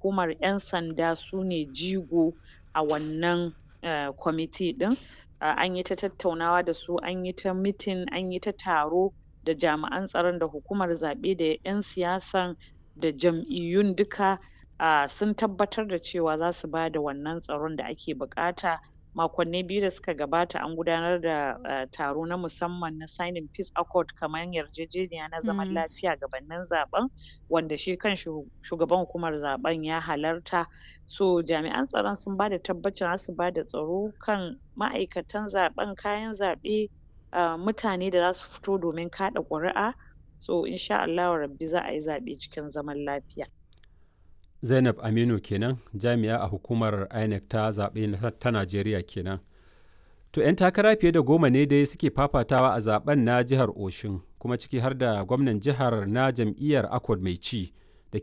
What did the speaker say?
hukumar ƴan sanda su ne jigo a wannan um kwamiti ɗin um anyi ta tattaunawa da su anyi ta meeting anyi ta taro da jami'an tsaron da hukumar zaɓe da ƴan siyasan da jam'iyyun duka um sun tabbatar da cewa zasu bada wannan tsaron da ake buƙata makonni biyu da suka gabata an gudanar da um taro na musamman na signing peace accord kaman yarjejeniya na zaman lafiya gabannin zaɓen wanda shi kanshi shugaban hukumar zaɓen ya halarta so jami'an tsaron sun bada tabbacin zasu bada tsaro kan ma'aikatan zaɓen kayan zaɓe um mutane da zasu fito domin kaɗa ƙuri'a so in sha Allahu rabbi za ayi zaɓe cikin zaman lafiya Zainab Aminu kenan jami'a a hukumar INEC ta zaɓe ta Najeriya kenan. To 'yan takara fiye da goma ne dai suke fafatawa a zaben na jihar Oshun kuma ciki har da gwamnan jihar na jam'iyyar Accord mai ci